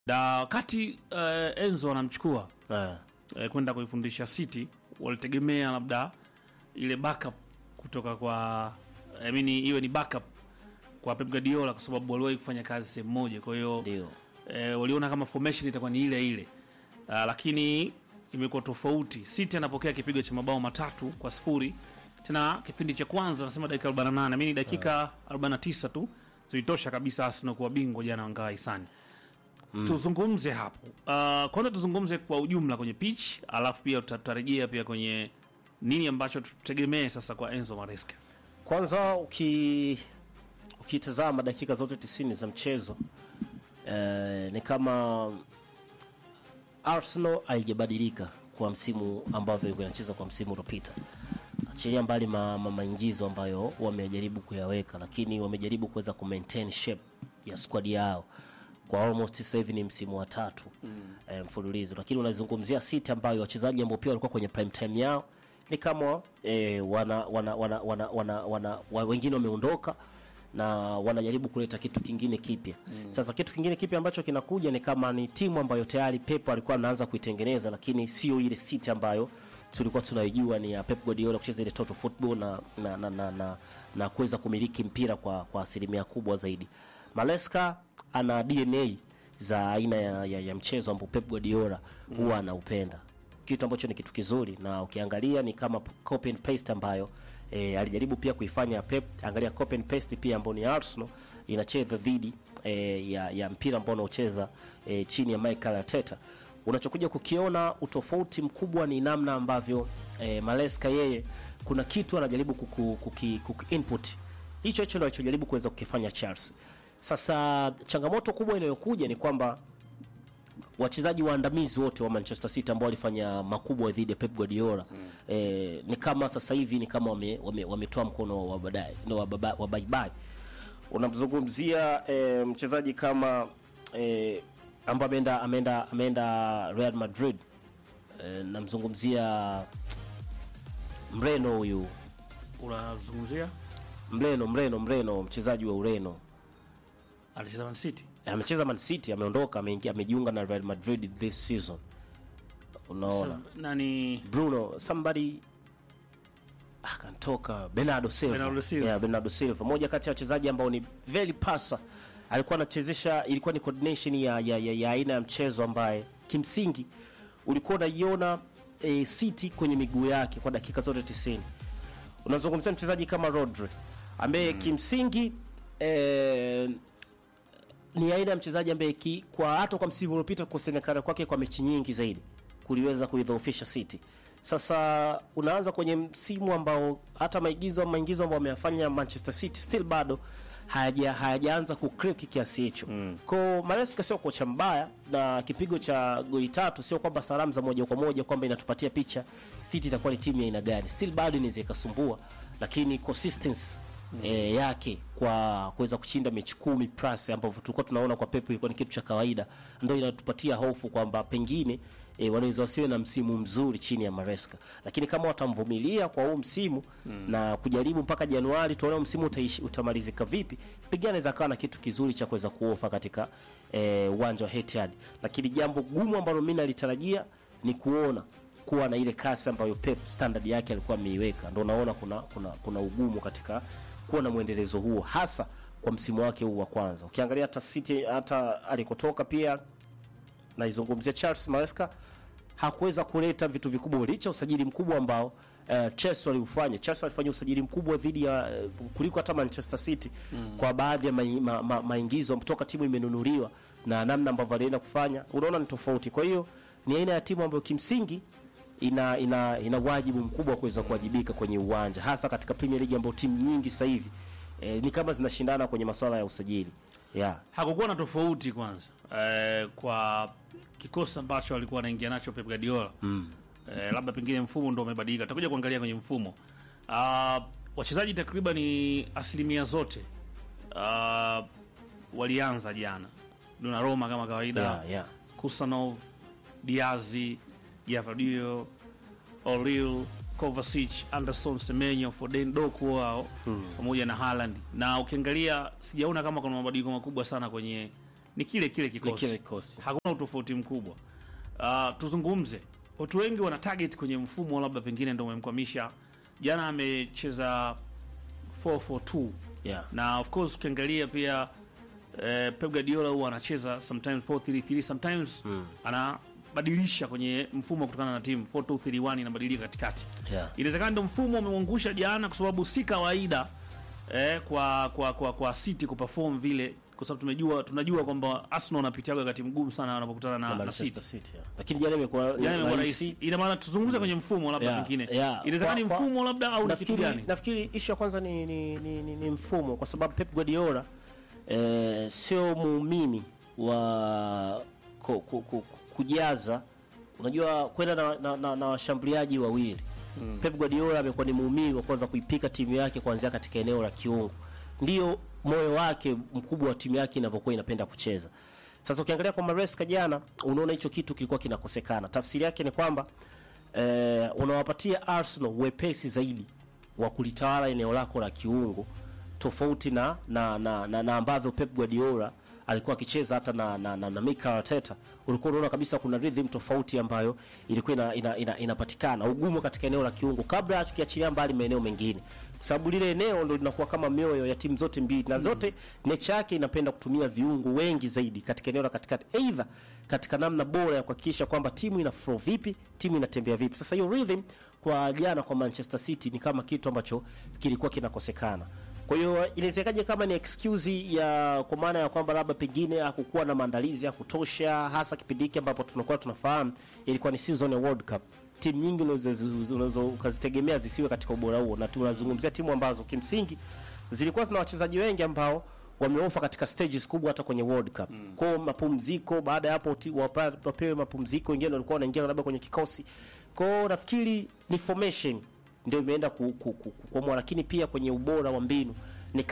na wakati uh, Enzo anamchukua Eh, uh, kwenda kuifundisha City, walitegemea labda ile backup kutoka kwa I mean, iwe ni backup kwa Pep Guardiola kwa sababu waliwahi kufanya kazi sehemu moja, kwa hiyo ndio eh, waliona kama formation itakuwa ni ile ile uh, lakini imekuwa tofauti. City anapokea kipigo cha mabao matatu kwa sifuri tena kipindi cha kwanza, nasema dakika 48 mimi dakika 49 tu zilitosha kabisa Arsenal kuwa bingwa jana wangawa hisani. Tuzungumze hapo uh, kwanza tuzungumze kwa ujumla kwenye pitch, alafu pia tutarejea pia kwenye nini ambacho tutegemee sasa kwa Enzo Maresca. kwanza uki ukitazama dakika zote tisini za mchezo eh, ni kama Arsenal haijabadilika kwa msimu ambavyo ilikuwa inacheza kwa msimu uliopita. Achilia mbali ma, ma, maingizo ambayo wamejaribu kuyaweka, lakini wamejaribu kuweza ku maintain shape ya squad yao kwa almost sasa hivi ni msimu wa tatu mm. eh, mfululizo, lakini unazungumzia City ambayo wachezaji ambao pia walikuwa kwenye prime time yao ni kama eh, wana, wana, wana, wana, wana, wana, wa, wengine wameondoka na wanajaribu kuleta kitu kingine kipya mm. Sasa kitu kingine kipya ambacho kinakuja ni kama ni timu ambayo tayari Pep alikuwa anaanza kuitengeneza, lakini sio ile City ambayo tulikuwa tunaijua ni ya Pep Guardiola kucheza ile total football na na, na, na, na, na kuweza kumiliki mpira kwa kwa asilimia kubwa zaidi. Maresca ana DNA za aina ya, ya, ya mchezo ambao Pep Guardiola huwa anaupenda kitu ambacho ni kitu kizuri, na ukiangalia ni kama copy and paste ambayo e, alijaribu pia kuifanya Pep. Angalia copy and paste pia ambayo ni Arsenal inacheza dhidi e, ya, ya mpira ambao unaocheza e, chini ya Mikel Arteta. Unachokuja kukiona utofauti mkubwa ni namna ambavyo e, Maresca yeye kuna kitu anajaribu kuku, kuki, kuki input hicho hicho ndio alichojaribu kuweza kukifanya Chelsea. Sasa changamoto kubwa inayokuja ni kwamba wachezaji waandamizi wote wa Manchester City ambao walifanya makubwa dhidi ya Pep Guardiola mm. eh, ni kama sasa hivi ni kama wametoa wame, wametoa mkono wa baadaye no, wa, baba- wa bye bye. Unamzungumzia eh, mchezaji kama eh, ambaye ameenda ameenda ameenda Real Madrid eh, namzungumzia Mreno huyu Unazungumzia Mreno Mreno Mreno mchezaji wa Ureno alicheza Man City amecheza Man City ameondoka ameingia amejiunga na Real Madrid this season unaona nani Bruno somebody akantoka Bernardo Silva. Bernardo Silva. Yeah, Bernardo Silva moja kati ya wachezaji ambao ni very pasa alikuwa anachezesha ilikuwa ni coordination ya, ya, ya, ya aina ya mchezo ambaye kimsingi ulikuwa unaiona e, City kwenye miguu yake kwa dakika zote 90 unazungumzia mchezaji kama Rodri ambaye kimsingi e, ni aina ya mchezaji ambaye ki, kwa hata kwa msimu uliopita kukosekana kwake kwa mechi nyingi zaidi kuliweza kuidhoofisha City. Sasa unaanza kwenye msimu ambao hata maigizo maingizo ambayo ameyafanya Manchester City still bado hayaja hayajaanza kucrack kiasi hicho. Mm. Kwa Maresca sio kocha mbaya na kipigo cha goli tatu sio kwamba salamu za moja kwa moja kwamba inatupatia picha City itakuwa ni timu ya aina gani. Still bado inaweza ikasumbua lakini consistency e, yake kwa kuweza kushinda mechi kumi plus ambavyo tulikuwa tunaona kwa Pep ilikuwa ni kitu cha kawaida, ndio inatupatia hofu kwamba pengine e, wanaweza wasiwe na msimu mzuri chini ya Maresca, lakini kama watamvumilia kwa huu msimu mm. na kujaribu mpaka Januari tuone huu msimu utaishi, utamalizika vipi, pengine anaweza kawa na kitu kizuri cha kuweza kuofa katika e, uwanja wa Etihad, lakini jambo gumu ambalo mimi nalitarajia ni kuona kuwa na ile kasi ambayo Pep standard yake alikuwa ameiweka, ndio naona kuna, kuna, kuna ugumu katika kuwa na mwendelezo huo hasa kwa msimu wake huu wa kwanza. Ukiangalia hata City hata alikotoka pia naizungumzia Charles Maresca hakuweza kuleta vitu vikubwa licha ya usajili mkubwa ambao uh, Chelsea waliufanya. Chelsea walifanya usajili mkubwa dhidi ya uh, kuliko hata Manchester City mm. kwa baadhi ya mai- ma, ma, maingizo kutoka timu imenunuliwa na namna ambavyo alienda kufanya, unaona ni tofauti. Kwa hiyo ni aina ya timu ambayo kimsingi ina ina ina wajibu mkubwa wa kuweza kuwajibika kwenye uwanja hasa katika Premier League ambayo timu nyingi sasa hivi eh, ni kama zinashindana kwenye masuala ya usajili yeah. hakukuwa na tofauti kwanza eh, kwa kikosi ambacho alikuwa anaingia nacho Pep Guardiola mm. eh, labda pengine mfumo ndo umebadilika. Tutakuja kuangalia kwenye mfumo uh, wachezaji takriban ni asilimia zote uh, walianza jana. Donnarumma kama kawaida Yeah, yeah. Kusanov, Diazi, Gavadio, Oril, Kovacic, Anderson, Semenyo, Foden, Doku wao pamoja na Haaland. Na ukiangalia sijaona kama kuna mabadiliko makubwa sana kwenye ni kile kile Ni kikosi, kile kikosi. hakuna utofauti mkubwa. Uh, tuzungumze, watu wengi wana target kwenye mfumo, labda pengine ndio umemkwamisha. Jana amecheza 442 Yeah. na of course ukiangalia pia eh, Pep Guardiola huwa anacheza sometimes 433 sometimes anabadilisha kwenye mfumo kutokana na timu 4231 inabadilika katikati. Yeah. Inawezekana ndio mfumo umemwangusha jana, kwa sababu si kawaida eh, kwa kwa kwa kwa City kuperform vile, kwa sababu tumejua tunajua kwamba Arsenal wanapitiaga wakati mgumu sana wanapokutana na, na Manchester City. City. yeah. Lakini jana imekuwa Jana imekuwa rahisi. Ina maana tuzungumze kwenye mfumo labda Yeah, pengine. yeah. Inawezekana ni Kwa- kwa- mfumo labda au ni kitu nafikiri, gani? nafikiri ishu ya kwanza ni, ni, ni, ni, ni mfumo kwa sababu Pep Guardiola eh, sio muumini wa ku, ku, ku, kujaza unajua kwenda na, na, na, na washambuliaji wawili mm. Pep Guardiola amekuwa ni muumini wa kwanza kuipika timu yake kuanzia katika eneo la kiungo, ndio moyo wake mkubwa wa timu yake inavyokuwa inapenda kucheza. Sasa ukiangalia kwa Maresca jana, unaona hicho kitu kilikuwa kinakosekana. Tafsiri yake ni kwamba eh, unawapatia Arsenal wepesi zaidi wa kulitawala eneo lako la kiungo tofauti na na, na, na, na ambavyo Pep Guardiola alikuwa akicheza hata na, na, na, na Mikel Arteta, ulikuwa unaona kabisa kuna rhythm tofauti ambayo ilikuwa ina, ina, ina, inapatikana ugumu katika eneo la kiungo, kabla tukiachilia mbali maeneo mengine, kwa sababu lile eneo ndo linakuwa kama mioyo ya timu zote mbili, na zote nature yake inapenda kutumia viungo wengi zaidi katika eneo la katikati, either katika namna bora ya kuhakikisha kwamba timu ina flow vipi, timu inatembea vipi. Sasa hiyo rhythm kwa jana kwa Manchester City ni kama kitu ambacho kilikuwa kinakosekana. Kwa hiyo inawezekaje kama ni excuse ya kwa maana ya kwamba labda pengine hakukuwa na maandalizi ya kutosha, hasa kipindi hiki ambapo tunakuwa tunafahamu ilikuwa ni season ya World Cup. Timu nyingi unaweza unaweza ukazitegemea zisiwe katika ubora huo, na tunazungumzia timu ambazo kimsingi zilikuwa zina wachezaji wengi ambao wameofa katika stages kubwa hata kwenye World Cup. Mm. Kwa hiyo mapumziko, baada ya hapo ti- wapa- wapewe mapumziko, wengine walikuwa wanaingia labda kwenye kikosi. Kwa hiyo nafikiri ni formation ndio imeenda ku, ku, ku, kuamua, lakini pia kwenye ubora wa mbinu ni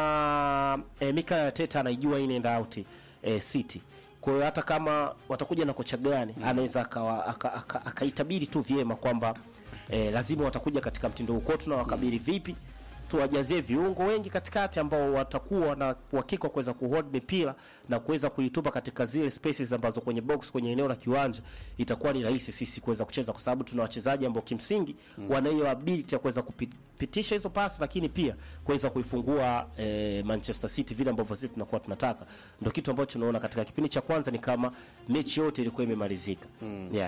kama eh, Mikel Arteta anaijua in and out eh, City. Kwa hiyo hata kama watakuja na kocha gani mm. anaweza akawa- aka- aka- akaitabiri tu vyema kwamba eh, lazima watakuja katika mtindo huu. Kwa hiyo tunawakabili vipi? tuwajazie viungo wengi katikati ambao watakuwa na uhakika wa kuweza kuhold mipira na kuweza kuitupa katika zile spaces ambazo kwenye box kwenye eneo la kiwanja itakuwa ni rahisi sisi kuweza kucheza, kwa sababu tuna wachezaji ambao kimsingi mm. wana hiyo ability ya kuweza kupitisha hizo pasi, lakini pia kuweza kuifungua eh, Manchester City vile ambavyo sisi tunakuwa tunataka. Ndio kitu ambacho tunaona katika kipindi cha kwanza, ni kama mechi yote ilikuwa imemalizika mm. yeah.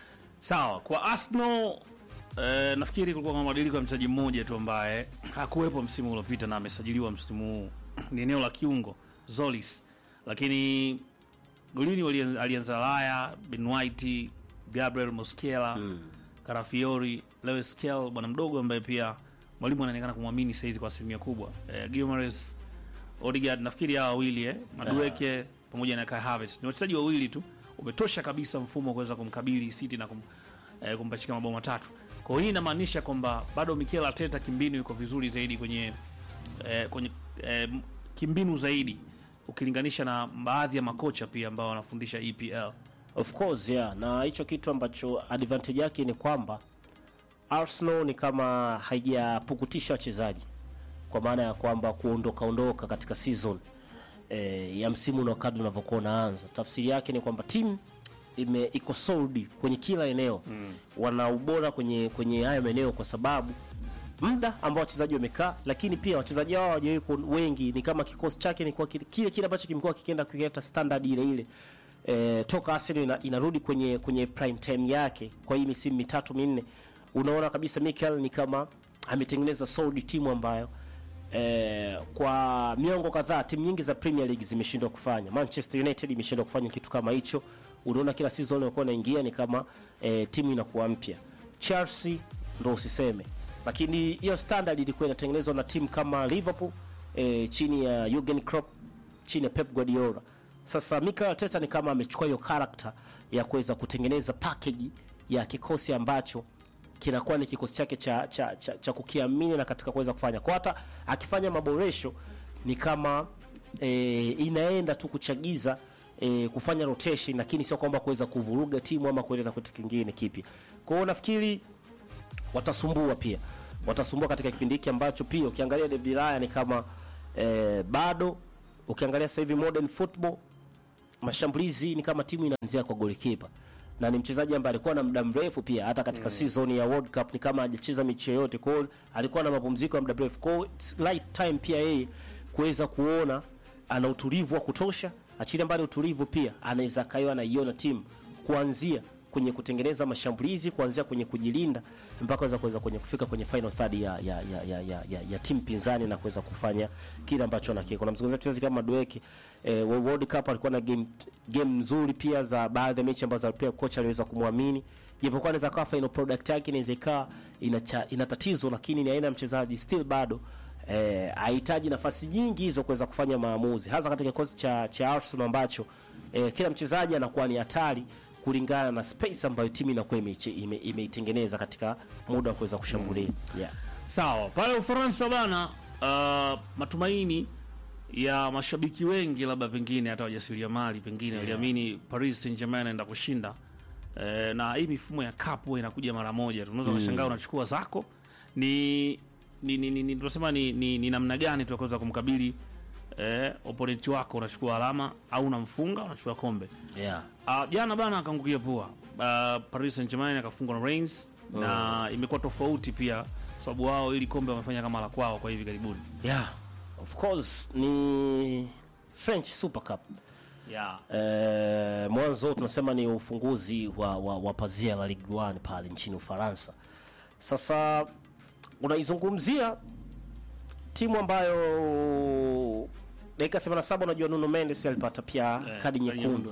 Sawa, kwa Arsenal eh, nafikiri kulikuwa kuna mabadiliko ya mchezaji mmoja tu ambaye hakuwepo msimu uliopita na amesajiliwa msimu huu, ni eneo la kiungo Zolis, lakini golini walien- alianza Raya, Ben White, Gabriel Mosquera mm. Karafiori, Lewis Kell, bwana mdogo ambaye pia mwalimu anaonekana kumwamini saizi kwa asilimia kubwa eh, Guimaraes, Odegaard, nafikiri hawa wawili eh, Madueke pamoja na Kai Havertz ni wachezaji wawili tu, umetosha kabisa mfumo wa kuweza kumkabili City na kum, eh, kumpachika mabao matatu. Kwa hiyo hii inamaanisha kwamba bado Mikel Arteta kimbinu yuko vizuri zaidi kwenye eh, kwenye eh, kimbinu zaidi ukilinganisha na baadhi ya makocha pia ambao wanafundisha EPL. Of course yeah, na hicho kitu ambacho advantage yake ni kwamba Arsenal ni kama haijapukutisha wachezaji kwa maana ya kwamba kuondoka ondoka katika season eh, ya msimu na kadri unavyokuwa unaanza. Tafsiri yake ni kwamba timu ime iko solid kwenye kila eneo mm. wana ubora kwenye kwenye haya maeneo kwa sababu muda ambao wachezaji wamekaa, lakini pia wachezaji hao hawajawahi ku- wengi, ni kama kikosi chake ni kwa kile kile kile ambacho kimekuwa kikienda kuleta standard ile ile e, toka Arsenal ina, inarudi kwenye kwenye prime time yake kwa hii misimu mitatu minne, unaona kabisa Mikel ni kama ametengeneza solid timu ambayo eh, kwa miongo kadhaa timu nyingi za Premier League zimeshindwa kufanya. Manchester United imeshindwa kufanya kitu kama hicho. Unaona kila season inakuwa inaingia ni kama eh, timu inakuwa mpya. Chelsea ndo usiseme, lakini hiyo standard ilikuwa inatengenezwa na timu kama Liverpool eh, chini ya Jurgen Klopp, chini ya Pep Guardiola. Sasa Mikel Arteta ni kama amechukua hiyo character ya kuweza kutengeneza package ya kikosi ambacho kinakuwa ni kikosi chake cha, cha, cha, cha kukiamini na katika kuweza kufanya kwa hata akifanya maboresho ni kama e, inaenda tu kuchagiza e, kufanya rotation, lakini sio kwamba kuweza kuvuruga timu ama kueleza kitu kingine kipya. Kwa hiyo nafikiri watasumbua pia, watasumbua katika kipindi hiki ambacho pia ukiangalia David Raya ni kama e, bado ukiangalia sasa hivi modern football mashambulizi ni kama timu inaanzia kwa golikipa na ni mchezaji ambaye alikuwa na muda mrefu pia hata katika season ya World Cup ni kama hajacheza mechi yoyote, kwa hiyo alikuwa na mapumziko ya muda mrefu, kwa hiyo it's right time pia yeye kuweza kuona ana utulivu wa kutosha. Achilia mbali utulivu, pia anaweza kaiwa anaiona timu kuanzia kwenye kutengeneza mashambulizi, kuanzia kwenye kujilinda mpaka kuweza kuweza kwenye kufika kwenye final third ya ya ya ya, ya, ya, ya timu pinzani na kuweza kufanya kile ambacho anakiko. Kuna mzungumzaji mchezaji kama Madueke eh, wa World Cup alikuwa na game game nzuri pia za baadhi ya mechi ambazo pia kocha aliweza kumwamini, japokuwa anaweza kawa final product yake inaweza ikawa ina, cha- ina tatizo, lakini ni aina ya mchezaji still bado eh, hahitaji nafasi nyingi hizo kuweza kufanya maamuzi, hasa katika kikosi cha, cha Arsenal ambacho eh, kila mchezaji anakuwa ni hatari kulingana na space ambayo timu inakuwa imeiche- ime- imeitengeneza katika muda wa kuweza kushambulia yeah. Sawa, pale Ufaransa bana, uh, matumaini ya mashabiki wengi labda pengine hata wajasiriamali pengine waliamini Paris Saint-Germain anaenda kushinda eh, na hii mifumo ya cup huwa inakuja mara moja tu. Unaweza ukashangaa unachukua zako ni ni ni, ni, ni tunasema ni, ni, ni namna gani tunaweza kumkabili eh, opponent wako, unachukua alama au unamfunga unachukua kombe. Yeah. Uh, jana bana akaangukia pua uh, Paris Saint-Germain akafungwa na Reims na imekuwa tofauti pia sababu wao ili kombe wamefanya kama la kwao kwa hivi karibuni. Yeah. Of course ni French Super Cup. Yeah. Eh, mwanzo tunasema ni ufunguzi wa, wa, wa pazia la Ligue 1 pale nchini Ufaransa. Sasa unaizungumzia timu ambayo dakika 87 unajua Nuno Mendes alipata pia kadi nyekundu.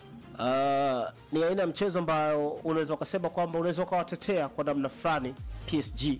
Uh, ni aina ya mchezo ambayo unaweza ukasema kwamba unaweza ukawatetea kwa namna fulani PSG.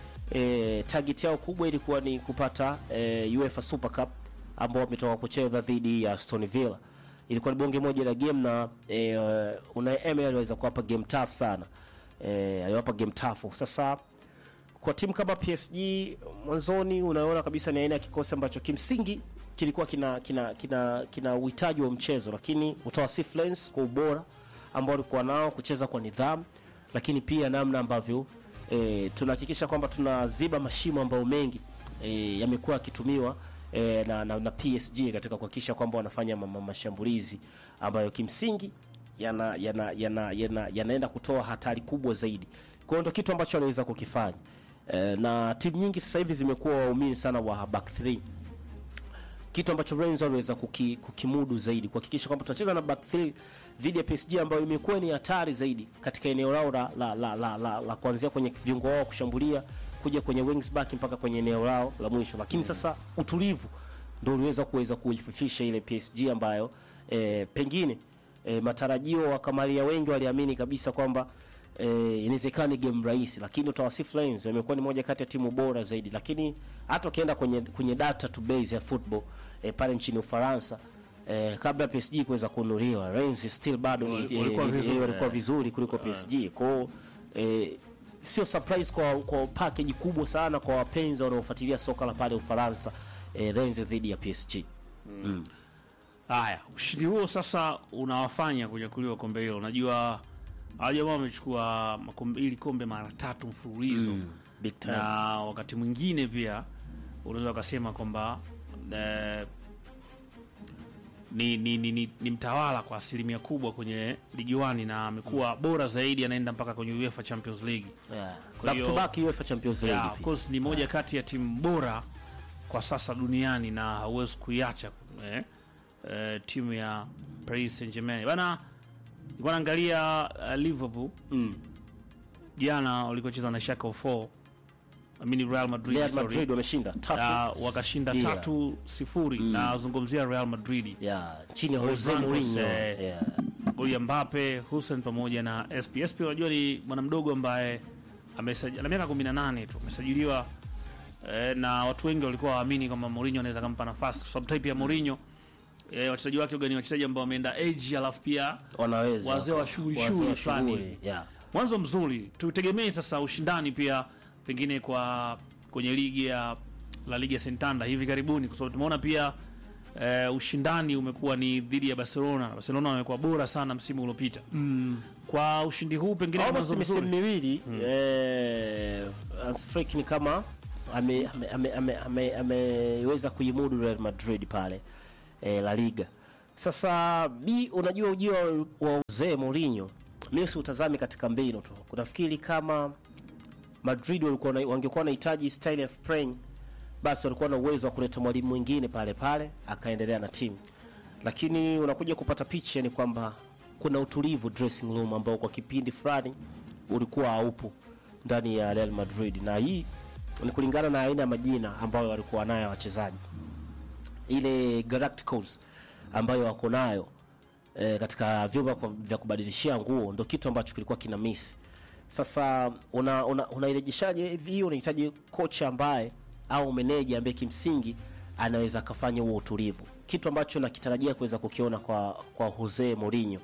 E, target yao kubwa ilikuwa ni kupata e, UEFA Super Cup ambao wametoka kucheza dhidi ya Aston Villa. Ilikuwa ni bonge moja la game na e, uh, Unai Emery aliweza kuwapa game tough sana. E, aliwapa game tough. Sasa kwa timu kama PSG mwanzoni unaona kabisa ni aina ya kikosi ambacho kimsingi kilikuwa kina kina kina kina uhitaji wa mchezo, lakini utawasifu Lens kwa ubora ambao walikuwa nao, kucheza kwa nidhamu, lakini pia namna ambavyo e, tunahakikisha kwamba tunaziba mashimo ambayo mengi e, yamekuwa yakitumiwa e, na, na, na PSG katika kuhakikisha kwamba wanafanya ma, ma, mashambulizi ambayo kimsingi yana yana yana yana yanaenda kutoa hatari kubwa zaidi. Kwa hiyo ndio kitu ambacho anaweza kukifanya. E, na timu nyingi sasa hivi zimekuwa waumini sana wa back 3 kitu ambacho Rennes waliweza kuki, kukimudu zaidi kuhakikisha kwamba tunacheza na back 3 dhidi ya PSG ambayo imekuwa ni hatari zaidi katika eneo lao la, la, la, la, la, la kuanzia kwenye viungo wao kushambulia kuja kwenye wings back mpaka kwenye eneo lao la mwisho, lakini sasa utulivu ndio uliweza kuweza kuififisha ile PSG ambayo eh, pengine eh, matarajio wa kamalia wengi waliamini kabisa kwamba eh, inawezekana ni game rahisi, lakini utawasifu Lions wamekuwa ni moja kati ya timu bora zaidi, lakini hata ukienda kwenye kwenye data to base ya football eh, pale nchini Ufaransa eh, kabla ya PSG kuweza kununuliwa Rennes still bado ni- Wali- walikuwa eh, vizuri, eh, walikuwa eh. vizuri kuliko PSG kwao eh, sio surprise kwa kwa package kubwa sana kwa wapenzi wanaofuatilia soka la pale Ufaransa eh, Rennes dhidi ya PSG. Haya, ushindi huo sasa unawafanya kunyakuliwa kombe hilo. Unajua hawa jamaa wamechukua makombe ili kombe mara tatu mfululizo Big time. na wakati mwingine pia unaweza ukasema kwamba eh, ni, ni, ni, ni, ni mtawala kwa asilimia kubwa kwenye ligi wani na amekuwa bora zaidi, anaenda mpaka kwenye UEFA Champions League. Yeah. Kwa Back hiyo- to back UEFA Champions League. Yeah, of pia. course ni moja kati ya timu bora kwa sasa duniani na hauwezi kuiacha eh, eh, timu ya Paris Saint-Germain. Bana nilikuwa naangalia uh, Liverpool Mm. jana walikocheza na Schalke 04 I mean Real Madrid, Real sorry. Madrid wameshinda tatu. Uh, wakashinda bila. tatu sifuri na zungumzia Real Madrid Yeah, chini ya Jose Ramos, Mourinho. eh, Yeah. goli ya Mbappe, Hussein pamoja na SP. SP unajua ni bwana mdogo ambaye amesajiliwa ana miaka 18 tu amesajiliwa eh, na watu wengi walikuwa waamini kwamba Mourinho anaweza kumpa nafasi kwa sababu type ya Mourinho eh, wachezaji wake ni wachezaji ambao wameenda age alafu pia Wanaweza. Wazee wa shughuli Wazee wa shughuli fulani shughuli, hivi. Yeah. mwanzo mzuri. Tutegemee sasa ushindani pia pengine kwa kwenye ligi ya La Liga Santander hivi karibuni, kwa sababu tumeona pia eh, ushindani umekuwa ni dhidi ya Barcelona. Barcelona wamekuwa bora sana msimu uliopita. Kwa ushindi huu pengine ni Almost mwanzo misimu mzuri. miwili eh, Hans Flick ni kama ameweza ame, ame, ame, ame, ameweza kuimudu Real Madrid pale eh, La Liga. Sasa mi unajua ujio wa- wa Jose Mourinho mimi siutazami katika mbinu tu. Kunafikiri kama Madrid walikuwa na- wangekuwa wanahitaji style of playing, basi walikuwa na uwezo wa kuleta mwalimu mwingine pale pale akaendelea na timu, lakini unakuja kupata picha ni kwamba kuna utulivu dressing room ambao kwa kipindi fulani ulikuwa haupo ndani ya Real Madrid, na hii ni kulingana na aina ya majina ambayo walikuwa nayo wachezaji ile Galacticos ambayo wako nayo e, katika vyumba kwa- vya kubadilishia nguo ndo kitu ambacho kilikuwa kina miss. Sasa una, una, unairejeshaje hivi? Hii unahitaji kocha ambaye au meneja ambaye kimsingi anaweza akafanya huo utulivu, kitu ambacho nakitarajia kuweza kukiona kwa kwa Jose Mourinho,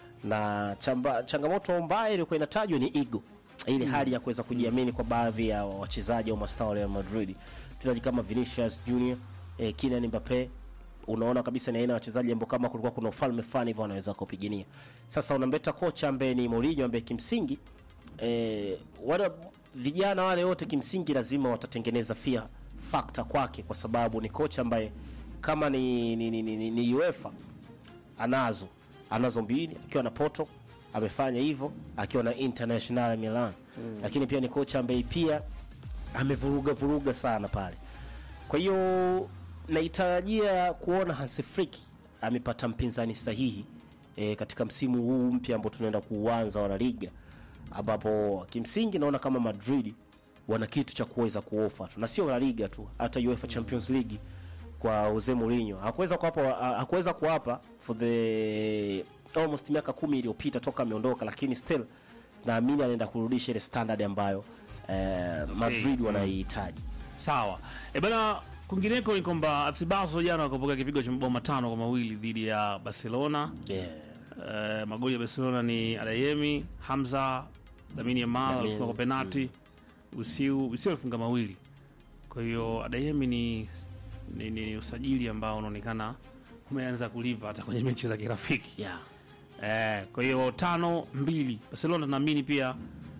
na chamba, changamoto ambayo ilikuwa inatajwa ni ego, ile hali ya kuweza kujiamini kwa baadhi ya wachezaji au mastaa wa Real Madrid, wachezaji kama Vinicius Junior, eh, Kylian Mbappe unaona kabisa ni aina ya wachezaji ambao kama kulikuwa kuna ufalme fulani hivyo wanaweza kupigania. Sasa unamleta kocha ambaye ni Mourinho ambaye kimsingi eh, wale vijana wale wote kimsingi lazima watatengeneza fear factor kwake, kwa sababu ni kocha ambaye kama ni, ni, ni, ni, ni UEFA anazo anazo mbili akiwa na Porto amefanya hivyo akiwa na International Milan mm. Lakini pia ni kocha ambaye pia amevuruga vuruga sana pale. Kwa hiyo naitarajia kuona Hansi Flick amepata mpinzani sahihi e, katika msimu huu mpya ambao tunaenda kuuanza wa La Liga, ambapo kimsingi naona kama Madrid wana kitu cha kuweza kuofa tu, na sio La Liga tu, hata UEFA Champions League kwa Jose Mourinho hakuweza kuwapa hakuweza kuwapa for the almost miaka kumi iliyopita toka ameondoka, lakini still naamini anaenda kurudisha ile standard ambayo eh, Madrid wanaihitaji. Sawa. E bana, kwingineko ni kwamba FC Barcelona jana wakapokea kipigo cha mabao matano kwa mawili dhidi ya Barcelona. Yeah. Eh, magoli ya Barcelona ni Adeyemi, Hamza, Lamine Yamal Lamine, alifunga kwa penalti, Usiu Usiu alifunga mawili. Kwa hiyo Adeyemi ni, ni, ni usajili ambao unaonekana umeanza kulipa hata kwenye mechi za kirafiki. Yeah. Eh, kwa hiyo tano mbili Barcelona naamini pia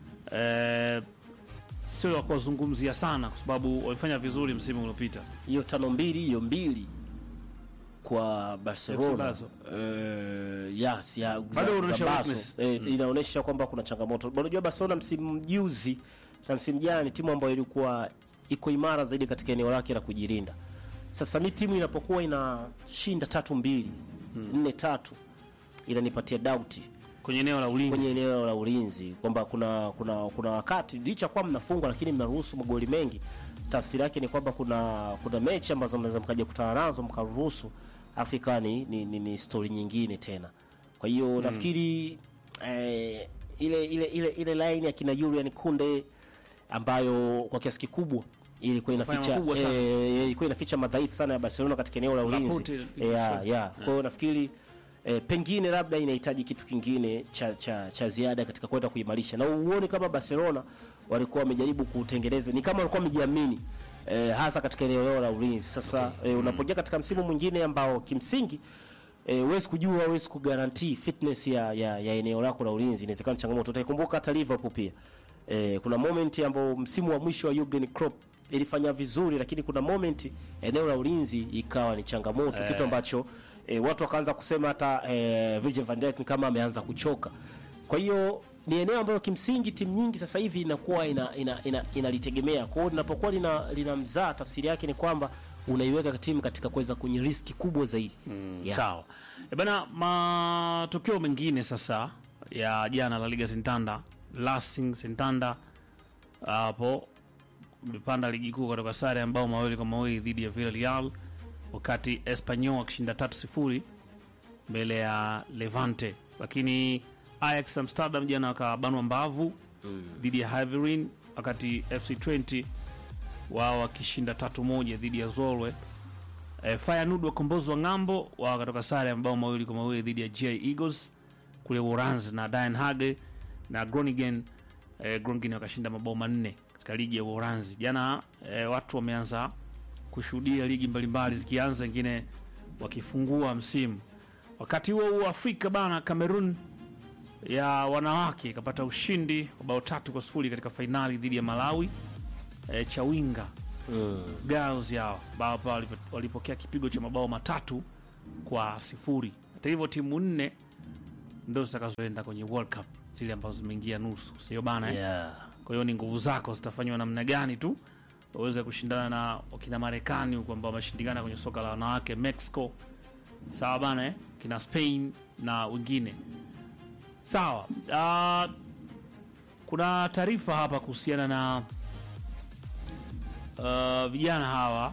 eh, sio wa kuwazungumzia sana kwa sababu walifanya vizuri msimu uliopita. hiyo tano mbili hiyo mbili kwa FC Barcelona Barca. uh, yes, ya, za- Bado za unaonyesha Barca. weakness. Eh, inaonyesha kwamba kuna changamoto. Unajua Barcelona msimu juzi na msimu jana ni timu ambayo ilikuwa iko imara zaidi katika eneo lake la kujilinda. Sasa mi timu inapokuwa inashinda tatu mbili nne tatu inanipatia dauti kwenye eneo la ulinzi. kwenye eneo la ulinzi kwamba kuna kuna kuna wakati licha kuwa mnafungwa lakini mnaruhusu magoli mengi. Tafsiri yake ni kwamba kuna kuna mechi ambazo mnaweza mkaja kutana nazo mkaruhusu, afu ikawa ni, ni, ni, ni story nyingine tena. Kwa hiyo nafikiri eh, ile ile ile ile line ya kina Julian Kunde ambayo kwa kiasi kikubwa ilikuwa Fanya inaficha makubwa sana. eh, ilikuwa inaficha madhaifu sana ya Barcelona katika eneo la ulinzi. Laporte Eh, ilikuwa ya, short. ya. Kwa hiyo nafikiri eh, pengine labda inahitaji kitu kingine cha, cha, cha ziada katika kwenda kuimarisha, na uone kama Barcelona walikuwa wamejaribu kutengeneza, ni kama walikuwa wamejiamini eh, hasa katika eneo lao la ulinzi. Sasa eh, unapoingia katika msimu mwingine ambao kimsingi eh, huwezi kujua, huwezi kugarantii fitness ya, ya, ya eneo lako la ulinzi, inawezekana ni changamoto. Utaikumbuka hata Liverpool pia eh, kuna moment ambao msimu wa mwisho wa Jurgen Klopp ilifanya vizuri, lakini kuna moment eneo la ulinzi ikawa ni changamoto kitu ambacho e, watu wakaanza kusema hata e, Virgil van Dijk ni kama ameanza kuchoka. Kwa hiyo ni eneo ambalo kimsingi timu nyingi sasa hivi inakuwa ina, ina, ina, inalitegemea. Kwa hiyo linapokuwa lina, lina mzaa, tafsiri yake ni kwamba unaiweka timu katika kuweza kwenye riski kubwa zaidi yeah. Sawa. E bana, matokeo mengine sasa ya jana la Liga Sintanda, Racing Sintanda hapo imepanda ligi kuu kutoka sare ya mabao mawili kwa mawili dhidi ya Villarreal, wakati Espanyol akishinda tatu sifuri mbele ya Levante, lakini Ajax Amsterdam jana wakabanwa mbavu dhidi ya Hiverine, wakati FC 20 wao wakishinda tatu moja dhidi ya Zolwe. E, Feyenoord wakombozwa ng'ambo wao wakatoka sare ya mabao mawili kwa mawili dhidi ya GI Eagles kule Uholanzi na Den Haag na Groningen e, Groningen wakashinda mabao manne katika ligi ya Uholanzi. Jana e, watu wameanza kushuhudia ligi mbalimbali zikianza, wengine wakifungua msimu. Wakati huo huo Afrika bana, Cameroon ya wanawake ikapata ushindi wa bao tatu kwa sifuri katika fainali dhidi ya Malawi e, Chawinga Mm. Girls yao ambao hapa walipo- walipokea kipigo cha mabao matatu kwa sifuri. Hata hivyo timu nne ndo zitakazoenda kwenye World Cup zile ambazo zimeingia nusu, sio bana eh? yeah. Kwa hiyo ni nguvu zako zitafanywa namna gani tu waweze kushindana na wakina Marekani huko ambao wameshindikana kwenye soka la wanawake, Mexico sawa bana eh? kina Spain na wengine sawa. Uh, kuna taarifa hapa kuhusiana na uh, vijana hawa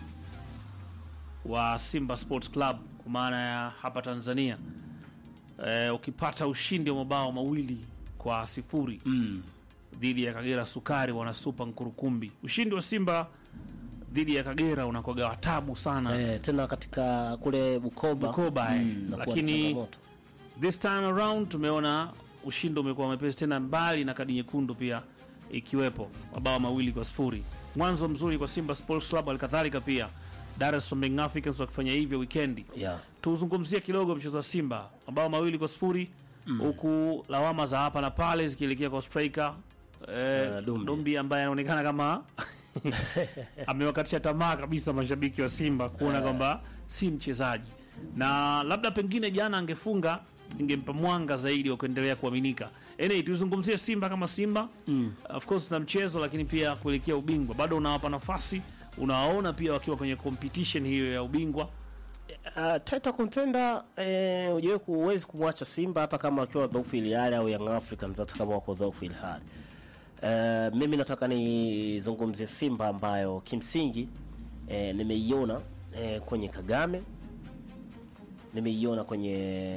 wa Simba Sports Club kwa maana ya hapa Tanzania eh, ukipata ushindi wa mabao mawili kwa sifuri mm. dhidi ya Kagera Sukari wana Super Nkurukumbi. Ushindi wa Simba dhidi ya Kagera unakuwaga watabu sana eh, tena katika kule Bukoba, Bukoba, eh. mm, nakuwa Lakini- ni changamoto. This time around tumeona ushindi umekuwa mwepesi tena, mbali na kadi nyekundu pia ikiwepo, mabao mawili kwa sifuri. Mwanzo mzuri kwa Simba Sports Club, alikadhalika pia Dar es Salaam Young Africans wakifanya hivyo wikendi. yeah. Tuzungumzie kidogo mchezo wa Simba, mabao mawili kwa sifuri huku lawama za hapa na pale zikielekea kwa striker eh, Eh, Dumbi. Dumbi ambaye anaonekana kama amewakatisha tamaa kabisa mashabiki wa Simba kuona kwamba si mchezaji, na labda pengine jana angefunga ingempa mwanga zaidi wa kuendelea kuaminika. Anyway, tuzungumzie Simba kama Simba mm. Of course na mchezo, lakini pia kuelekea ubingwa bado unawapa nafasi, unawaona pia wakiwa kwenye competition hiyo ya ubingwa Uh, title contender eh, hujawahi kuwezi kumwacha Simba hata kama wakiwa dhaifu ili hali au Young Africans hata kama wako dhaifu ili hali. Uh, mimi nataka nizungumzie Simba ambayo kimsingi eh, nimeiona eh, kwenye Kagame, nimeiona kwenye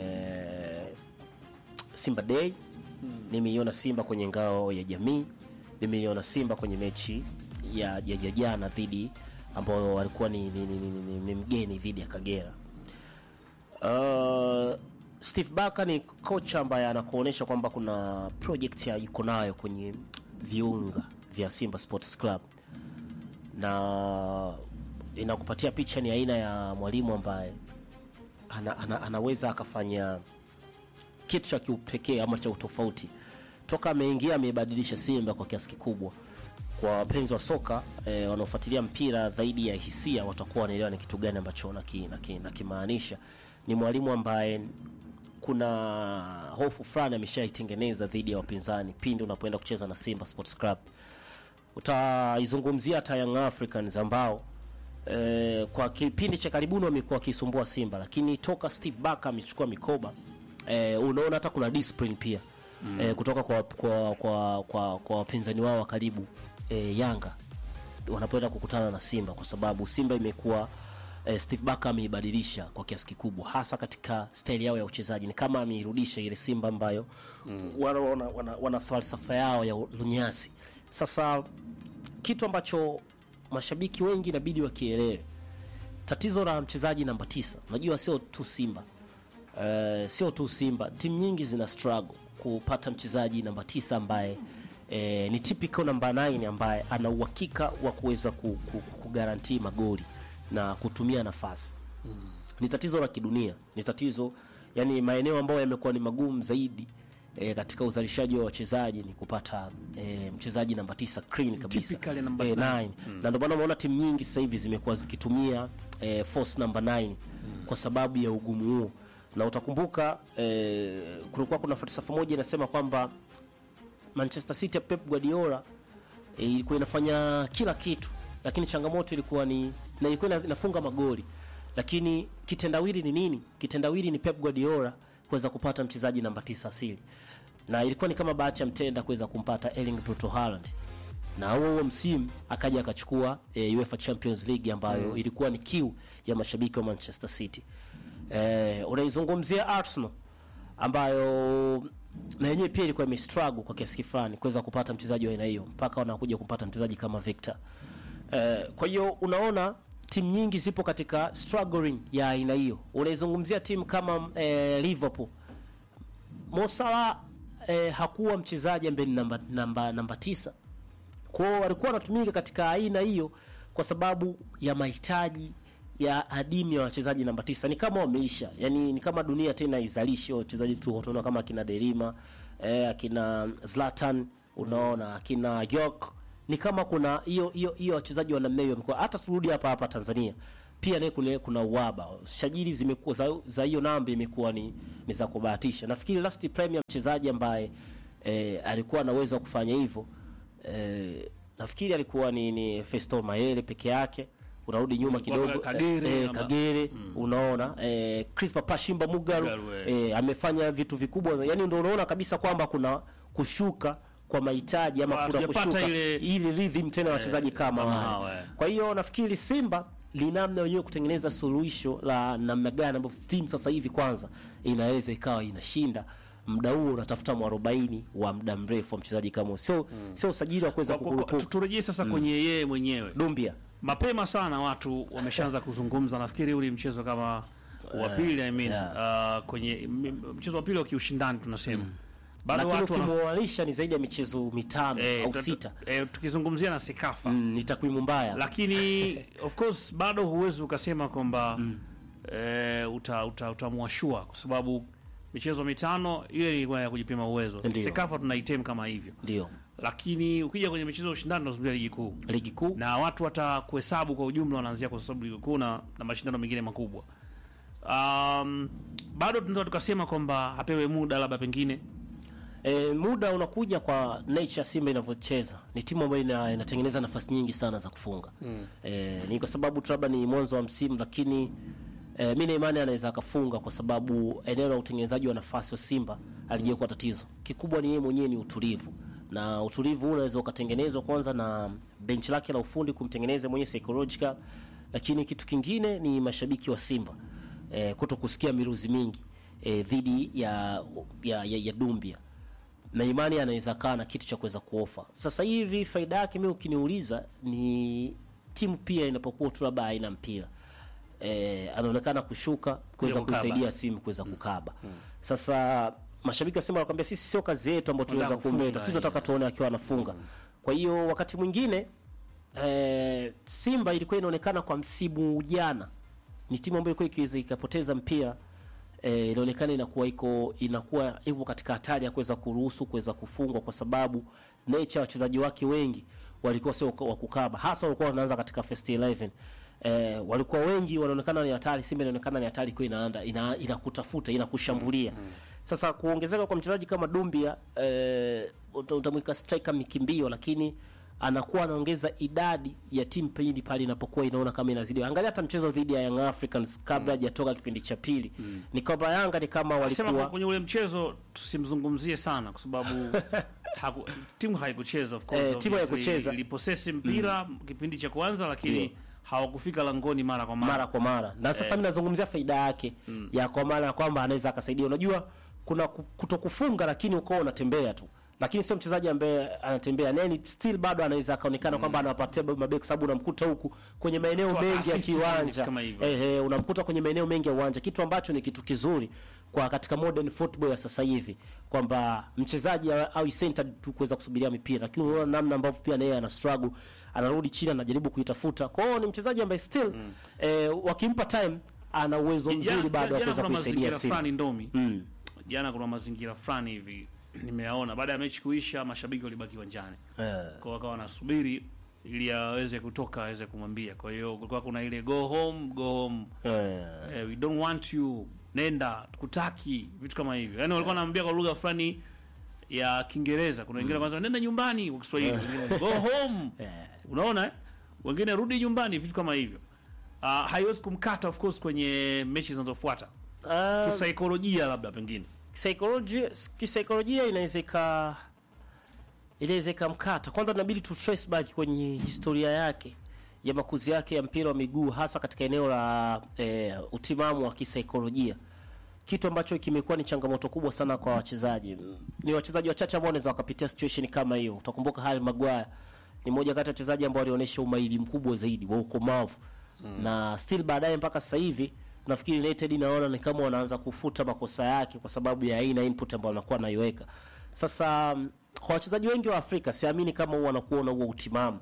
Simba Day, nimeiona Simba kwenye ngao ya jamii, nimeiona Simba kwenye mechi ya ya ya jana dhidi ambao walikuwa ni, ni, ni, ni, ni, ni mgeni dhidi ya Kagera. Uh, Steve Barker ni kocha ambaye anakuonyesha kwamba kuna project ya yuko nayo kwenye viunga vya Simba Sports Club na inakupatia picha ni aina ya mwalimu ambaye ana, ana, anaweza akafanya kitu cha kiupekee ama cha utofauti. Toka ameingia ameibadilisha Simba kwa kiasi kikubwa. Kwa wapenzi wa soka eh, wanaofuatilia mpira zaidi ya hisia watakuwa wanaelewa ni kitu gani ambacho naki- naki- nakimaanisha. Ni mwalimu ambaye kuna hofu fulani ameshaitengeneza dhidi ya wapinzani pindi unapoenda kucheza na Simba Sports Club. Utaizungumzia hata Young Africans ambao eh, kwa kipindi cha karibuni wamekuwa wakisumbua Simba, lakini toka Steve Barker amechukua mikoba eh, unaona hata kuna discipline pia mm. eh, kutoka kwa kwa kwa kwa, kwa wapinzani wao wa karibu eh, Yanga wanapoenda kukutana na Simba kwa sababu Simba imekuwa eh, Steve Barker ameibadilisha kwa kiasi kikubwa, hasa katika staili yao ya uchezaji. Ni kama ameirudisha ile Simba ambayo mm. wana, wana, wana, wana falsafa yao ya lunyasi. Sasa kitu ambacho mashabiki wengi inabidi wakielewe, tatizo la mchezaji namba tisa, unajua sio tu Simba uh, sio tu Simba, timu nyingi zina struggle kupata mchezaji namba tisa ambaye eh, ni typical namba 9 ambaye ana uhakika wa kuweza ku, ku, kugarantii magoli na kutumia nafasi ni tatizo la kidunia, ni tatizo yani, maeneo ambayo yamekuwa ni magumu zaidi e, katika uzalishaji wa wachezaji ni kupata e, mchezaji namba tisa clean kabisa Typically number e, nine. nine. na ndio maana umeona timu nyingi sasa hivi zimekuwa zikitumia e, force number 9 kwa sababu ya ugumu huo, na utakumbuka e, kulikuwa kuna falsafa moja inasema kwamba Manchester City ya Pep Guardiola e, ilikuwa inafanya kila kitu, lakini changamoto ilikuwa ni na ilikuwa ina- inafunga magoli, lakini kitendawili ni nini? Kitendawili ni Pep Guardiola kuweza kupata mchezaji namba tisa asili, na ilikuwa ni kama bahati ya mtenda kuweza kumpata Erling Brito Haaland, na huo huo msimu akaja akachukua e, UEFA Champions League ambayo ilikuwa ni kiu ya mashabiki wa Manchester City. E, unaizungumzia Arsenal ambayo na yenyewe pia ilikuwa imestruggle kwa kiasi fulani kuweza kupata mchezaji wa aina hiyo mpaka wanakuja kupata mchezaji kama Victor. Eh, kwa hiyo unaona timu nyingi zipo katika struggling ya aina hiyo. Unaizungumzia timu kama eh, Liverpool. Mo Salah eh, hakuwa mchezaji ambaye ni namba, namba, namba tisa kwao walikuwa wanatumika katika aina hiyo kwa sababu ya mahitaji ya adimu ya wachezaji namba tisa. Ni kama wameisha, yani ni kama dunia tena izalishe wachezaji tu, tunaona kama akina Derima eh, akina Zlatan, unaona akina York, ni kama kuna hiyo hiyo hiyo wachezaji wa namna hiyo wamekuwa. Hata turudi hapa hapa Tanzania pia naye kuna, kuna uaba sajili zimekuwa za, za hiyo namba imekuwa ni, ni za kubahatisha. Nafikiri last premier mchezaji ambaye eh, alikuwa na uwezo wa kufanya hivyo eh, nafikiri alikuwa ni, ni Festo Mayele peke yake. Unarudi nyuma Kulikuwa kidogo Kagere, eh, eh, ama- Kagere unaona eh, Crispa Pashimba Mugaru Mugaru, eh. eh, amefanya vitu vikubwa, yani ndio unaona kabisa kwamba kuna kushuka kwa mahitaji ama kuna Hatujapata kushuka ile- ili rhythm tena wachezaji kama kama wale. hawa, eh. Kwa hiyo nafikiri Simba ni namna wenyewe kutengeneza suluhisho la namna gani ambapo timu sasa hivi kwanza inaweza ikawa inashinda muda huo unatafuta mwarobaini wa muda mrefu wa mchezaji kama huyo. sio sio usajili wa kuweza Kwa- kwa- kwa- kukurupuka. tu- turejee sasa kwenye yeye mwenyewe Dumbia mapema sana watu wameshaanza kuzungumza nafikiri uli mchezo kama wa pili I mean, yeah. uh, kwenye m- m- mchezo wa pili wa kiushindani tunasema bado lakini watu wana, ukimwoanisha ni zaidi ya michezo mitano eh, au tu- sita eh, tukizungumzia na sekafa mm, ni takwimu mbaya lakini of course bado huwezi ukasema kwamba eh, uta, uta, utamwashua kwa sababu michezo mitano ile ilikuwa ya kujipima uwezo Ndiyo. sekafa tunaitem kama hivyo ndio lakini ukija kwenye michezo ya ushindani tunazungumzia ligi kuu ligi kuu na watu watakuhesabu kwa ujumla wanaanzia kwa sababu ligi kuu na, na mashindano mengine makubwa um, bado tunaweza tukasema kwamba apewe muda labda pengine E, muda unakuja kwa nature Simba inavyocheza. Ni timu ambayo ina, inatengeneza nafasi nyingi sana za kufunga mm. E, ni kwa sababu tu labda ni mwanzo wa msimu, lakini e, mi na imani anaweza akafunga kwa sababu eneo la utengenezaji wa nafasi wa Simba alijakuwa tatizo kikubwa. Ni yeye mwenyewe ni utulivu, na utulivu huu unaweza ukatengenezwa kwanza na benchi lake la ufundi kumtengeneza mwenyewe psychological, lakini kitu kingine ni mashabiki wa Simba e, kuto kusikia miruzi mingi e, dhidi ya, ya, ya, ya Dumbia na imani anaweza kaa na kitu cha kuweza kuofa. Sasa hivi faida yake mimi ukiniuliza ni timu pia inapokuwa tu labda haina mpira e, anaonekana kushuka kuweza kukaba. kuisaidia simu kuweza kukaba. Sasa mashabiki wa Simba wanakuambia sisi sio kazi yetu ambayo tunaweza Tunataka kufunga, kumleta, sisi tunataka tuone akiwa anafunga. Kwa hiyo wakati mwingine e, Simba ilikuwa inaonekana kwa msimu jana ni timu ambayo ilikuwa ikiweza ikapoteza mpira eh, inaonekana inakuwa iko inakuwa ipo katika hatari ya kuweza kuruhusu kuweza kufungwa kwa sababu nature ya wachezaji wake wengi walikuwa sio wa kukaba, hasa walikuwa wanaanza katika first 11 eh, walikuwa wengi wanaonekana ni hatari. Simba inaonekana ni hatari kwa inaanda ina, inakutafuta inakushambulia. Sasa kuongezeka kwa mchezaji kama Dumbia eh, uta- utamwika striker mikimbio, lakini anakuwa anaongeza idadi ya timu pindi pale inapokuwa inaona kama inazidi. Angalia hata mchezo dhidi ya Young Africans kabla hajatoka kipindi cha pili, ni kwamba Yanga ni kama sema kwa walikuwa kwenye ule mchezo tusimzungumzie sana kwa sababu haku, timu haikucheza of course, Eh, timu obviously. haikucheza. iliposesi mpira kipindi cha kwanza lakini Ndio. hawakufika langoni mara kwa mara, mara kwa mara na sasa mimi nazungumzia faida yake ya kwa maana ya kwamba anaweza akasaidia. Unajua kuna ku- kutokufunga lakini uko unatembea tu, lakini sio mchezaji ambaye anatembea nani, still bado anaweza akaonekana kwamba anawapatia mabeki, kwa sababu unamkuta huku kwenye maeneo Toa mengi ya assist kiwanja kama hivyo. eh, eh, unamkuta kwenye maeneo mengi ya uwanja, kitu ambacho ni kitu kizuri kwa katika modern football ya sasa hivi kwamba mchezaji awe- awe centered tu kuweza kusubiria mipira, lakini unaona namna ambavyo pia naye ana struggle, anarudi chini, anajaribu kuitafuta. Kwa hiyo ni mchezaji ambaye still eh, wakimpa time ana uwezo Jana- mzuri bado wa jana kuweza kuna kuisaidia mazingira Simba. fulani ndomi Mm. jana kuna mazingira fulani hivi nimeyaona baada ya mechi kuisha mashabiki walibaki uwanjani Eh. kwa wakawa wanasubiri ili aweze kutoka aweze kumwambia kwa hiyo kulikuwa kuna ile go home go home Eh. eh, we don't want you nenda tukutaki vitu kama hivyo yani walikuwa wanaambia kwa lugha fulani ya kiingereza kuna wengine kwanza nenda nyumbani kwa kiswahili wengine go home Eh. unaona eh? wengine rudi nyumbani vitu kama hivyo uh, haiwezi kumkata of course kwenye mechi zinazofuata Ah, kisaikolojia labda pengine kisaikolojia kisaikolojia inaweza ika inaweza ikamkata. Kwanza inabidi tu trace back kwenye historia yake ya makuzi yake ya mpira wa miguu hasa katika eneo la eh, utimamu wa kisaikolojia, kitu ambacho kimekuwa ni changamoto kubwa sana kwa wachezaji. Ni wachezaji wachache ambao wanaweza wakapitia situation kama hiyo. Utakumbuka Harry Maguire ni mmoja kati ya wachezaji ambao walionyesha umahiri mkubwa zaidi wa ukomavu na still baadaye mpaka sasa hivi nafikiri United inaona ni kama wanaanza kufuta makosa yake kwa sababu ya aina input ambayo wanakuwa naiweka. Sasa mm, kwa wachezaji wengi wa Afrika siamini kama huwa wanakuwa na huo utimamu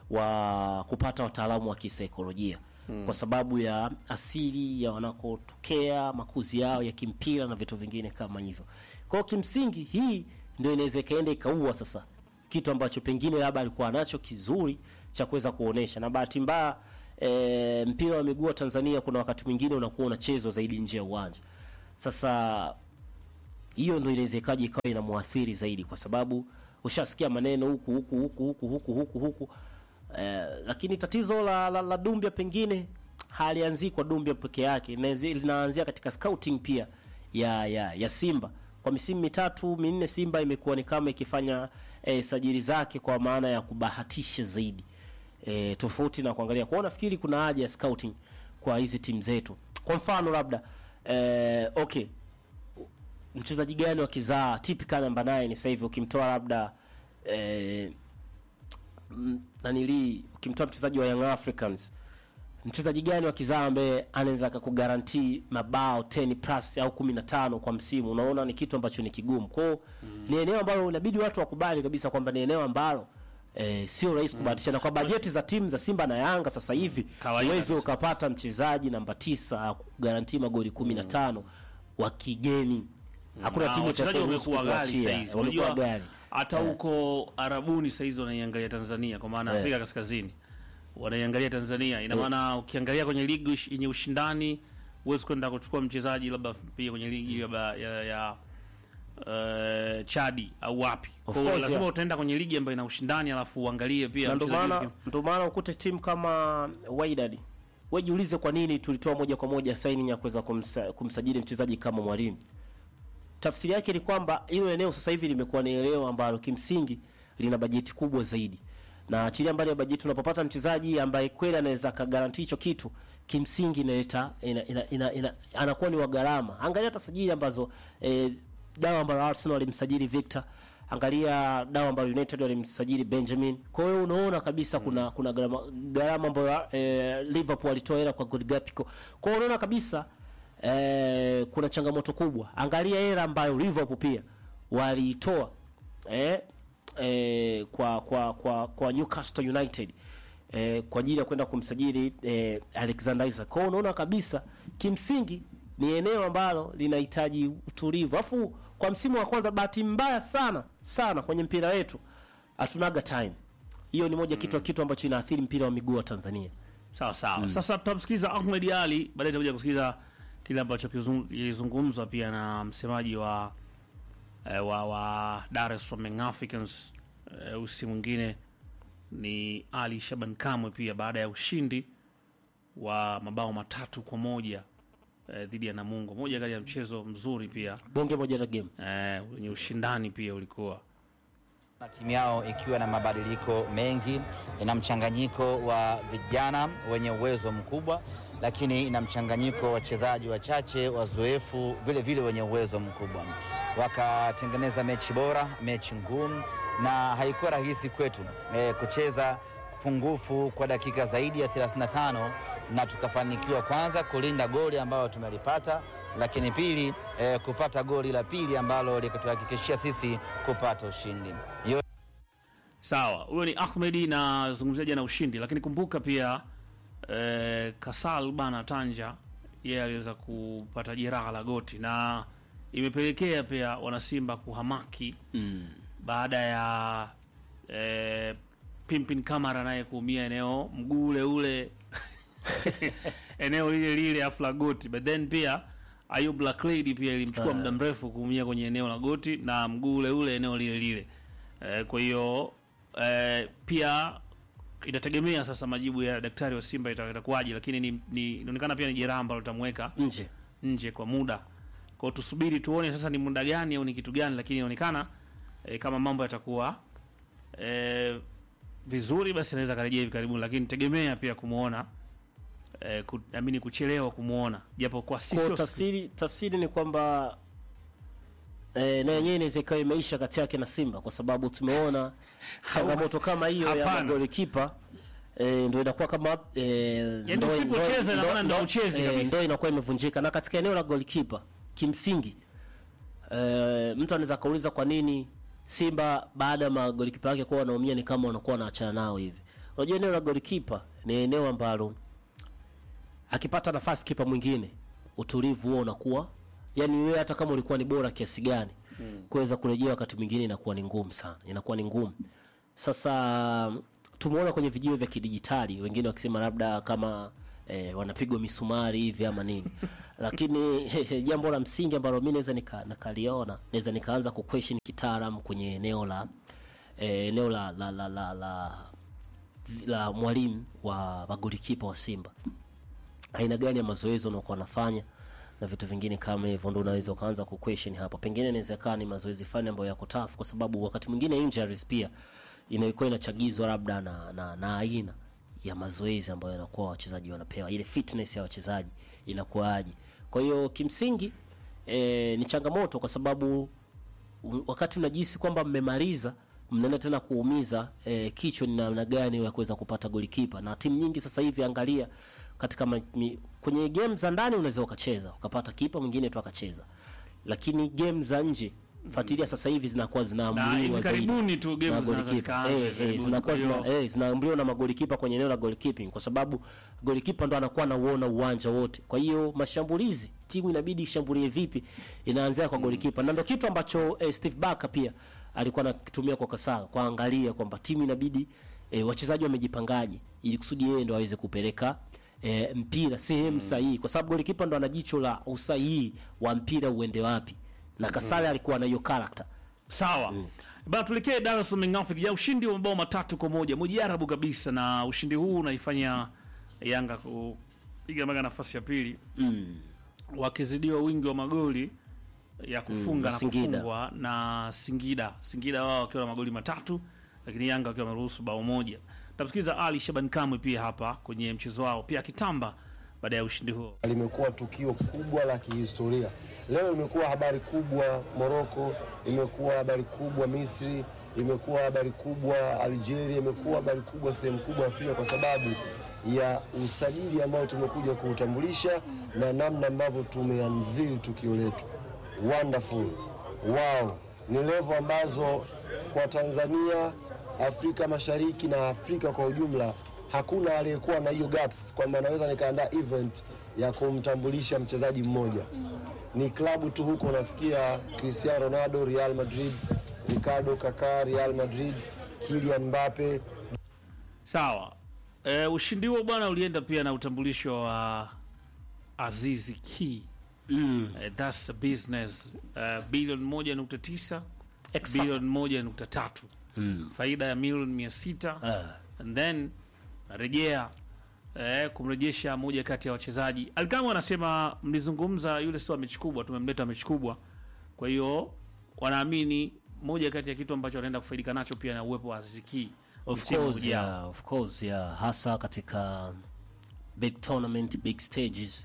wa kupata wataalamu wa kisaikolojia kwa sababu ya asili ya wanakotokea, makuzi yao ya kimpira na vitu vingine kama hivyo. Kwa hiyo kimsingi hii ndio inaweza ikaenda ikaua sasa kitu ambacho pengine labda alikuwa nacho kizuri cha kuweza kuonesha, na bahati mbaya e, mpira wa miguu wa Tanzania kuna wakati mwingine unakuwa unachezwa zaidi nje ya uwanja. Sasa hiyo ndio inaweza ikaja ikawa inamwathiri zaidi, kwa sababu ushasikia maneno huku huku huku huku huku huku huku eh, lakini tatizo la, la, la Dumbia pengine halianzii kwa Dumbia peke yake, inaanzi- linaanzia katika scouting pia ya ya, ya Simba. Kwa misimu mitatu minne, Simba imekuwa ni kama ikifanya eh, sajili zake kwa maana ya kubahatisha zaidi eh, tofauti na kuangalia kwao. Nafikiri kuna haja ya scouting kwa hizi timu zetu. Kwa mfano labda eh, okay mchezaji gani wa kizaa typical namba 9 sasa hivi ukimtoa labda eh, mm, nanili ukimtoa mchezaji wa Young Africans mchezaji gani wa kizaa ambaye anaweza akakugarantii mabao 10 plus au 15 kwa msimu unaona ni kitu ambacho ni kigumu kwao ni eneo ambalo inabidi watu wakubali kabisa kwamba ni eneo ambalo Eh, sio rahisi kubahatisha na kwa bajeti za timu za Simba na Yanga sasa hivi Kawaida uwezi kabisa. ukapata mchezaji namba tisa kugarantii magoli 15 wa kigeni hakuna Na timu wachezaji itakayoruhusu wamekuwa ghali kukuachia. saizi. Wamekuwa Unajua ghali. hata huko Arabuni saizi wanaiangalia Tanzania kwa maana Afrika Kaskazini wanaiangalia Tanzania. Ina maana ukiangalia kwenye ligi ush- yenye ushindani huwezi kwenda kuchukua mchezaji labda pia kwenye ligi labda ya, ya uh, Chadi au wapi. Of Kwa hiyo course, lazima yeah. utaenda kwenye ligi ambayo ina ushindani alafu uangalie pia na ndo mchezaji maana yupi. ndo maana ukute timu kama Wydad wewe jiulize kwa nini tulitoa moja kwa moja signing ya kuweza kumsa, kumsajili mchezaji kama Mwalimu. Tafsiri yake ni kwamba hilo eneo sasa hivi limekuwa ni eneo ambalo kimsingi lina bajeti kubwa zaidi, na achilia mbali ya bajeti, unapopata mchezaji ambaye kweli anaweza kagaranti hicho kitu, kimsingi inaleta ina, ina, ina, ina, anakuwa ni wa gharama. Angalia hata sajili ambazo eh, dawa ambayo Arsenal walimsajili Victor angalia dawa ambayo United walimsajili Benjamin. Kwa hiyo unaona kabisa kuna kuna gharama gharama ambayo eh, Liverpool walitoa hela kwa Godgapico. Kwa hiyo unaona kabisa eh, kuna changamoto kubwa. Angalia hela ambayo Liverpool pia waliitoa eh, eh, kwa kwa kwa kwa Newcastle United eh, kwa ajili ya kwenda kumsajili eh, Alexander Isak. Kwa hiyo unaona kabisa kimsingi ni eneo ambalo linahitaji utulivu. Alafu kwa msimu wa kwanza, bahati mbaya sana sana kwenye mpira wetu hatunaga time. Hiyo ni moja kitu kitu ambacho inaathiri mpira wa miguu wa Tanzania. Sawa sawa. Sasa tutamsikiliza Ahmed Ali, baadaye tutakuja kusikiliza kile ambacho kizung- kilizungumzwa pia na msemaji wa eh, wa, wa Dar es Salaam Young Africans eh, usi mwingine ni Ali Shaban Kamwe pia baada ya ushindi wa mabao matatu kwa moja eh, dhidi ya Namungo, moja kati ya mchezo mzuri pia Bonge moja la game. eh, wenye ushindani pia ulikuwa na timu yao ikiwa na mabadiliko mengi, ina mchanganyiko wa vijana wenye uwezo mkubwa, lakini ina mchanganyiko wa wachezaji wachache wazoefu vile vile wenye uwezo mkubwa. Wakatengeneza mechi bora, mechi ngumu, na haikuwa rahisi kwetu e, kucheza pungufu kwa dakika zaidi ya 35 na tukafanikiwa kwanza kulinda goli ambalo tumelipata, lakini pili e, kupata goli la pili ambalo likatuhakikishia sisi kupata ushindi. Yo Sawa, huyo ni Ahmedi na zungumzia jana ushindi, lakini kumbuka pia eh, Kasal bana Tanja yeye aliweza kupata jeraha la goti na imepelekea pia wanasimba kuhamaki Mm. baada ya eh, Pimpin Kamara naye kuumia eneo mguu ule ule eneo lile lile afu la goti, but then pia Ayub Black Lady pia ilimchukua muda mrefu kuumia kwenye eneo la goti na mguu ule ule eneo lile lile. Eh, kwa hiyo eh, pia itategemea sasa majibu ya daktari wa Simba ita- itakuwaje, lakini ni- ni- inaonekana pia ni jeraha ambalo litamweka Nje. nje kwa muda. Kwa hiyo tusubiri tuone sasa ni muda gani au ni kitu gani, lakini inaonekana e, kama mambo yatakuwa e, vizuri, basi anaweza karejea hivi karibuni, lakini tegemea pia kumuona e, ku, amini kuchelewa kumuona, japo kwa sisi Kwa sio- tafsiri tafsiri ni kwamba eh, na yenyewe inaweza ikawa imeisha kati yake na Simba kwa sababu tumeona changamoto kama hiyo ya Hapana. magolikipa eh, ndio inakuwa kama eh, Yaani ndo- usipocheza ndo- ina maana ndo ndo- hauchezi eh, kabisa. ndo inakuwa imevunjika na katika eneo la golikipa kimsingi eh, mtu anaweza kauliza kwa nini Simba baada ya magolikipa yake kuwa wanaumia ni kama wanakuwa wanaachana nao hivi. Unajua eneo la golikipa ni eneo ambalo akipata nafasi kipa mwingine utulivu huo unakuwa yani wewe hata kama ulikuwa ni bora kiasi gani kuweza kurejea wakati mwingine inakuwa ni ngumu sana inakuwa ni ngumu sasa tumeona kwenye vijio vya kidijitali wengine wakisema labda kama eh, wanapigwa misumari hivi ama nini lakini jambo la msingi ambalo mi naweza nika- nikaliona naweza nikaanza ku question kitaalam kwenye eneo la eh, eneo la la la, la, la, la mwalimu wa magolikipa wa Simba aina gani ya mazoezi unakuwa wanafanya na vitu vingine kama hivyo, ndo unaweza ukaanza ku question hapo. Pengine inaweza kaa ni mazoezi fulani ambayo yako tough, kwa sababu wakati mwingine injuries pia inakuwa inachagizwa labda na, na, na aina ya mazoezi ambayo yanakuwa wachezaji wanapewa, ile fitness ya wachezaji inakuwaje. Kwa hiyo kimsingi e, ni changamoto kwa sababu u- wakati mnajihisi kwamba mmemaliza mnaenda tena kuumiza eh, kichwa ni namna gani ya kuweza kupata golikipa na timu nyingi sasa hivi angalia katika ma, mi, kwenye game za ndani unaweza ukacheza ukapata kipa mwingine tu akacheza lakini game za nje fuatilia sasa hivi zinakuwa Na zinaamuliwa hivi zaidi karibuni tu game na zinaanza golikipa. zikaanza Eh, hivi eh, karibuni. zinakuwa Kwa zina, hiyo- eh, zinaamriwa na magolikipa kwenye eneo la goalkeeping kwa sababu golikipa ndo anakuwa anauona uwanja wote. Kwa hiyo mashambulizi timu inabidi ishambulie vipi, inaanzia kwa golikipa, na ndo kitu ambacho eh, Steve Barker pia alikuwa anakitumia kwa Kasaga kuangalia kwamba timu inabidi eh, wachezaji wamejipangaje ili kusudi yeye ndo aweze kupeleka eh, mpira sehemu sahihi, kwa sababu golikipa ndo ana jicho la usahihi wa mpira uende wapi, na Kasale alikuwa na hiyo character. Sawa bana, tuelekee Dar es Salaam Young Africans ya ushindi wa mabao matatu kwa moja mujarabu kabisa, na ushindi huu unaifanya Yanga kupiga mpaka nafasi ya pili wakizidiwa wingi wa magoli ya kufunga na na Singida. kufungwa na Singida. Singida wao wakiwa na magoli matatu, lakini Yanga wakiwa wameruhusu bao moja. Tamsikiliza Ali Shaban Kamwe pia hapa kwenye mchezo wao, pia akitamba baada ya ushindi huo. limekuwa tukio kubwa la kihistoria. Leo imekuwa habari kubwa Moroko, imekuwa habari kubwa Misri, imekuwa habari kubwa Algeria, imekuwa habari kubwa sehemu kubwa Afrika kwa sababu ya usajili ambao tumekuja kuutambulisha na namna ambavyo tumeunveil tukio letu. Wonderful, wow, ni level ambazo kwa Tanzania, Afrika Mashariki na Afrika kwa ujumla hakuna aliyekuwa na hiyo guts kwamba naweza nikaandaa event ya kumtambulisha mchezaji mmoja. Ni klabu tu huko unasikia Cristiano Ronaldo Real Madrid, Ricardo Kaka Real Madrid, Kylian Mbappe, Sawa. E, ushindi huo bwana ulienda pia na utambulisho wa Azizi Ki. Mm. E, that's a business uh, bilioni moja nukta tisa X factor. bilioni moja nukta tatu faida ya milioni mia sita Ah. and then narejea eh, kumrejesha moja kati ya wachezaji Alkama anasema mlizungumza yule sio mechi kubwa, tumemleta mechi kubwa, kwa hiyo wanaamini moja kati ya kitu ambacho wanaenda kufaidika nacho pia na uwepo wa Aziz Ki Of msimu course, ujao. yeah, of course, yeah. Hasa katika big tournament, big stages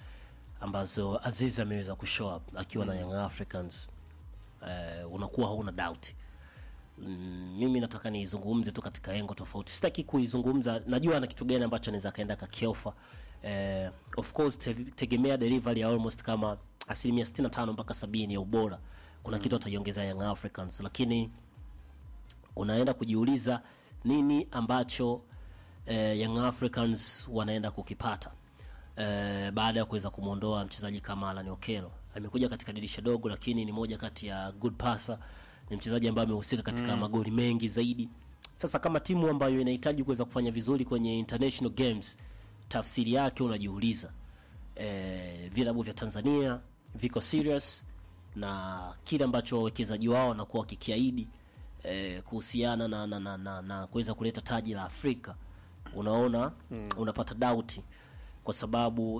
ambazo Aziz ameweza kushow up akiwa na Young Africans eh, unakuwa hauna doubt. Mm, mimi nataka niizungumze tu katika engo tofauti, sitaki kuizungumza, najua ana kitu gani ambacho anaweza kaenda kakiofa. Eh, of course te, tegemea delivery ya almost kama asilimia 65 mpaka 70 ya ubora, kuna kitu ataiongeza Young Africans, lakini unaenda kujiuliza nini ambacho eh, Young Africans wanaenda kukipata eh, baada ya kuweza kumwondoa mchezaji kama Alan Okello. Amekuja katika dirisha dogo, lakini ni moja kati ya good passer, ni mchezaji ambaye amehusika katika magoli mengi zaidi. Sasa kama timu ambayo inahitaji kuweza kufanya vizuri kwenye international games, tafsiri yake unajiuliza eh, vilabu vya Tanzania viko serious na kile ambacho wawekezaji wao wanakuwa wakikiahidi eh, kuhusiana na, na, na, na, na kuweza kuleta taji la Afrika, unaona unapata dauti kwa sababu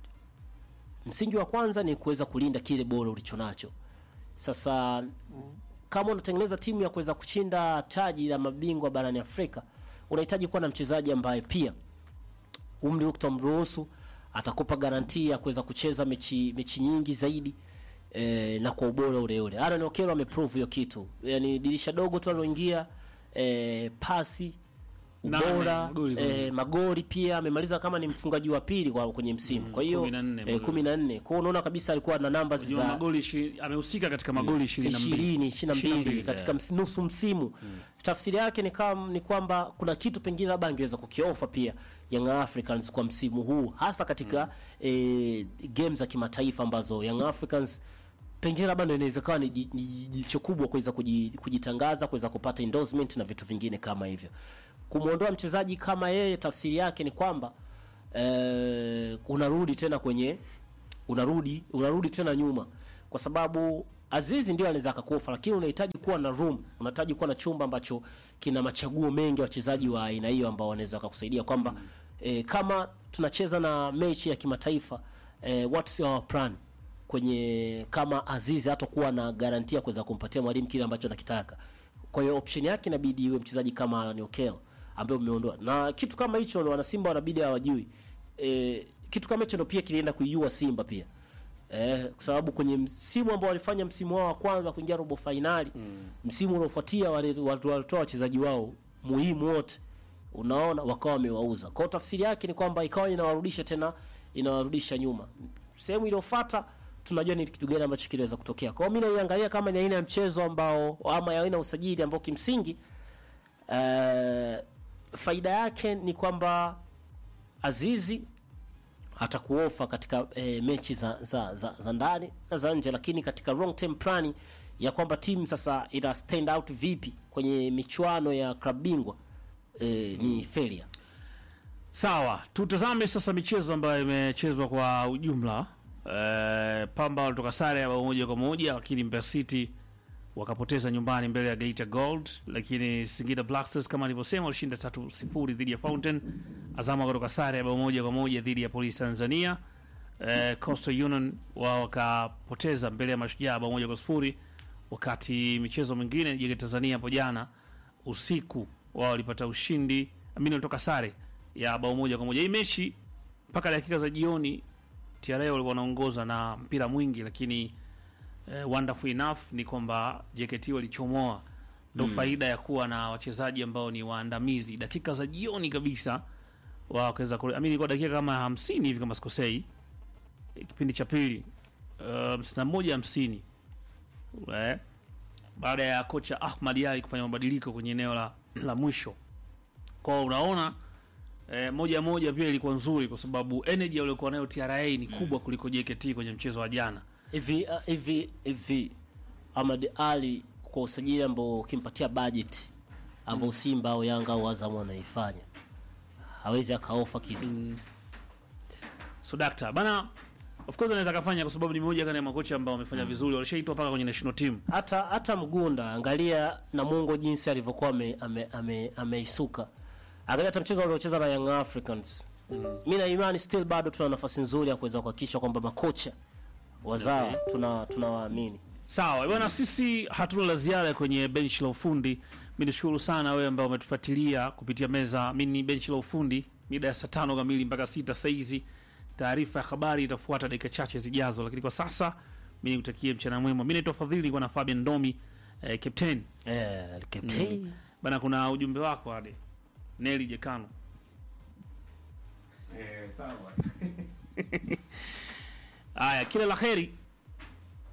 msingi wa kwanza ni kuweza kulinda kile bora ulichonacho. Sasa kama unatengeneza timu ya kuweza kushinda taji la mabingwa barani Afrika, unahitaji kuwa na mchezaji ambaye pia umri utamruhusu atakupa garantia ya kuweza kucheza mechi mechi nyingi zaidi eh, na kwa ubora ule ule. Aaron Okello ameprove hiyo kitu, yani dirisha dogo tu aloingia eh, pasi Nane, ubora magoli eh, magoli pia amemaliza kama ni mfungaji wa pili kwa kwenye msimu. Kwa hiyo kumi na nne eh, magoli. kumi na nne. Kwa hiyo unaona kabisa alikuwa na numbers Unajua za magoli ishi- amehusika katika magoli ishirini na mbili. ishirini ishirini na mbili 22, katika yeah. ms- nusu msimu tafsiri yake ni, kam, ni kwamba kuna kitu pengine labda angeweza kukiofa pia Young Africans kwa msimu huu hasa katika eh, game za kimataifa ambazo Young Africans pengine labda ndio inaweza kawa ni ji- ni jicho kubwa kuweza kuji- kujitangaza kuweza kupata endorsement na vitu vingine kama hivyo kumwondoa mchezaji kama yeye, tafsiri yake ni kwamba eh, unarudi tena kwenye unarudi unarudi tena nyuma, kwa sababu Azizi ndio anaweza akakufa, lakini unahitaji kuwa na room, unahitaji kuwa na chumba ambacho kina machaguo mengi ya wachezaji wa aina hiyo ambao wanaweza wakakusaidia kwamba eh, kama tunacheza na mechi ya kimataifa eh, what's our plan kwenye kama Azizi hatakuwa na garantia kuweza kumpatia mwalimu kile ambacho anakitaka. Kwa hiyo option yake inabidi iwe mchezaji kama Alan Okello ambaye umeondoa, na kitu kama hicho wana Simba wanabidi hawajui. E, kitu kama hicho ndio pia kilienda kuiua Simba pia eh, kwa sababu kwenye msimu ambao walifanya msimu wao wa kwanza kuingia robo fainali mm. msimu unaofuatia wale watu walitoa wachezaji wao muhimu wote, unaona, wakawa wamewauza. Kwa hiyo tafsiri yake ni kwamba ikawa inawarudisha tena, inawarudisha nyuma. Sehemu iliyofuata tunajua ni kitu gani ambacho kinaweza kutokea. Kwa hiyo mimi naiangalia kama ni aina ya mchezo ambao ama ya aina ya usajili ambao kimsingi eh, faida yake ni kwamba Azizi atakuofa katika e, mechi za, za, za, za ndani na za nje, lakini katika long term plan ya kwamba timu sasa ina stand out vipi kwenye michuano ya klabu bingwa e, ni failure. Sawa, tutazame sasa michezo ambayo imechezwa kwa ujumla. E, Pamba walitoka sare ya bao moja kwa moja, lakini Mbeya City wakapoteza nyumbani mbele ya Geita Gold, lakini Singida Black Stars kama alivyosema walishinda tatu sifuri dhidi ya Fountain. Azam wakatoka sare ya bao moja kwa moja dhidi ya Police Tanzania. E, Coastal Union wao wakapoteza mbele ya Mashujaa bao moja kwa sifuri, wakati michezo mingine JKT Tanzania hapo jana usiku wao walipata ushindi, amini walitoka sare ya bao moja kwa moja. Hii mechi mpaka dakika za jioni TRA walikuwa wanaongoza na mpira mwingi, lakini eh, wonderful enough ni kwamba JKT walichomoa. Ndo faida ya kuwa na wachezaji ambao ni waandamizi. Dakika za jioni kabisa wao wakaweza kule, amini kwa dakika kama hamsini hivi kama sikosei, eh, kipindi cha pili hamsini na moja hamsini eh, baada ya kocha Ahmad Ali kufanya mabadiliko kwenye eneo la, la mwisho kwao unaona eh, moja moja pia ilikuwa nzuri kwa sababu energy waliokuwa nayo TRA ni kubwa kuliko JKT kwenye mchezo wa jana. Hivi uh, hivi hivi Ahmad Ali kwa usajili ambao ukimpatia budget ambao Simba au Yanga au Azam wanaifanya hawezi akaofa kitu. So dakta bana, of course anaweza kafanya kwa sababu ni mmoja kati ya makocha ambao wamefanya vizuri, walishaitwa mpaka kwenye national team. hata hata Mgunda, angalia Namungo jinsi alivyokuwa ame- ame- ame- ameisuka. Angalia hata mchezo waliocheza na Young Africans. Mimi na imani still bado tuna nafasi nzuri ya kuweza kuhakikisha kwamba makocha wazawa tuna tunawaamini. Sawa bwana, sisi hatuna la ziada kwenye benchi la ufundi. Mi nishukuru sana wewe ambao umetufuatilia kupitia meza. Mi ni benchi la ufundi mida ya saa tano kamili mpaka sita saizi. Taarifa ya habari itafuata dakika chache zijazo, lakini kwa sasa mi nikutakie mchana mwema. Mi naitwa Fadhili, nilikuwa na Fabian Domi eh, captain Eh, captain. bana. Kuna ujumbe wako ade Neli Jekano. Eh, sawa. Haya, kila la heri